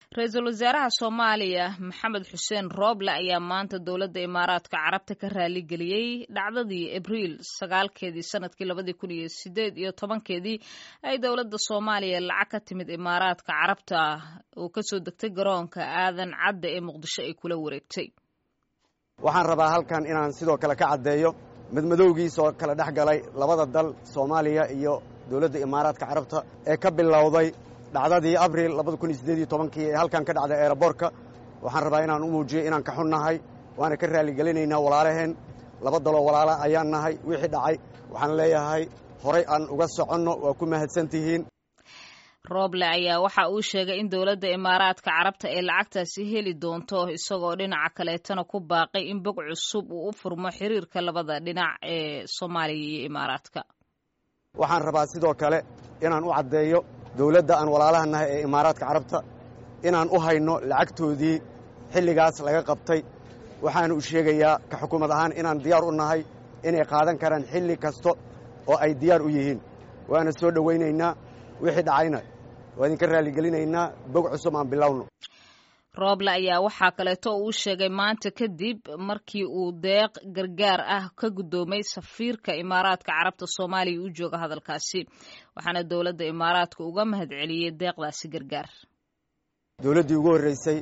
ra-iisul wasaaraha soomaaliya maxamed xuseen rooble ayaa maanta dowladda imaaraadka carabta ka raaligeliyey dhacdadii abriil sagaalkeedii sanadkii labadii kun iyo sideed iyo tobankeedii ay dowladda soomaaliya lacag ka timid imaaraadka carabta oo kasoo degtay garoonka aadan cadda ee muqdisho ay kula wareegtay waxaan rabaa halkan inaan sidoo kale ka caddeeyo madmadowgiisoo kala dhex galay labada dal soomaaliya iyo dowladda imaaraadka carabta ee ka bilowday dhacdadii abril labadakunyosideediytobankii ee halkan ka dhacday eeraboorka waxaan rabaa inaan u muujiyo inaan ka xun nahay waana ka raalligelinaynaa walaalaheen laba daloo walaala ayaan nahay wixii dhacay waxaan leeyahay horay aan uga soconno waa ku mahadsan tihiin rooble ayaa waxa uu sheegay in dowladda imaaraadka carabta ay lacagtaasi heli doonto isagoo dhinaca kaleetana ku baaqay in bog cusub uu u furmo xiriirka labada dhinac ee soomaaliya iyo imaaraadka waxaan rabaa sidoo kale inaan u caddeeyo dowladda aan walaalaha nahay ee imaaraadka carabta inaan u hayno lacagtoodii xilligaas laga qabtay waxaana u sheegayaa ka xukuumad ahaan inaan diyaar u nahay inay qaadan karaan xilli kasta oo ay diyaar u yihiin waana soo dhowaynaynaa wixii dhacayna waa idinka raalligelinaynaa bog cusub aan bilowno rooble ayaa waxaa kaleeto uu sheegay maanta kadib markii uu deeq gargaar ah ka guddoomay safiirka imaaraadka carabta soomaaliya u jooga hadalkaasi waxaana dowladda imaaraadka uga mahad celiyey deeqdaasi gargaar dowladdii ugu horraysay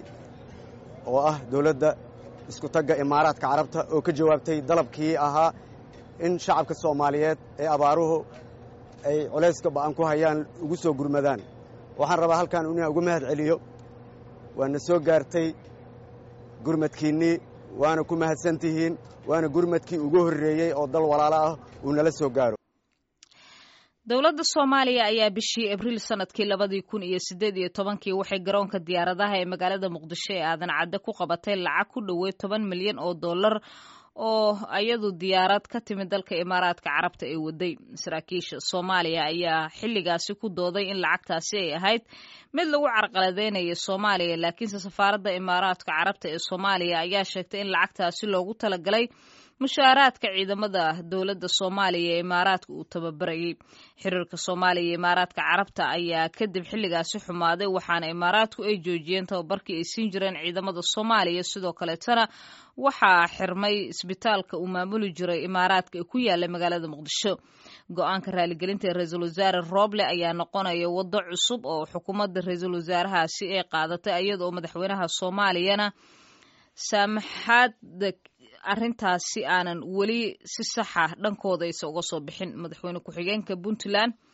oo ah dowladda isku tagga imaaraadka carabta oo ka jawaabtay dalabkii ahaa in shacabka soomaaliyeed ee abaaruhu ay culayska ba'an ku hayaan ugu soo gurmadaan waxaan rabaa halkan inaan uga mahad celiyo waana soo gaartay gurmadkiinnii waana ku mahadsan tihiin waana gurmadkii ugu horreeyey oo dal walaalo ah uu nala soo gaaro dowladda soomaaliya ayaa bishii abriil sanadkii labadii kun iyo siddeed iyo tobankii waxay garoonka diyaaradaha ee magaalada muqdisho ee aadan cadde ku qabatay lacag ku dhoweyd toban milyan oo dollar oo ayadu diyaarad ka timid dalka imaaraadka carabta ee waday saraakiisha soomaaliya ayaa xilligaasi ku dooday in lacagtaasi ay ahayd mid lagu carqaladeynayo soomaaliya laakiinse safaaradda imaaraadka carabta ee soomaaliya ayaa sheegtay in lacagtaasi loogu talagalay mushaaraadka ciidamada dowladda soomaaliya ee imaaraadka uu tababarayay xiriirka soomaaliya iyo imaaraadka carabta ayaa kadib xilligaasi xumaaday waxaana imaaraadku ay joojiyeen tababarkii ay siin jireen ciidamada soomaaliya sidoo kaleetana waxaa xirmay isbitaalka uu maamuli jiray imaaraadka ee ku yaala magaalada muqdisho go-aanka raaligelinta ee ra-iisul wasaare rooble ayaa noqonaya waddo cusub oo xukuumadda ra-iisul wasaarahaasi ay qaadatay iyadaoo madaxweynaha soomaaliyana saamaxaada arrintaasi aanan weli si saxa dhankooda aysa uga soo bixin madaxweyne ku-xigeenka puntland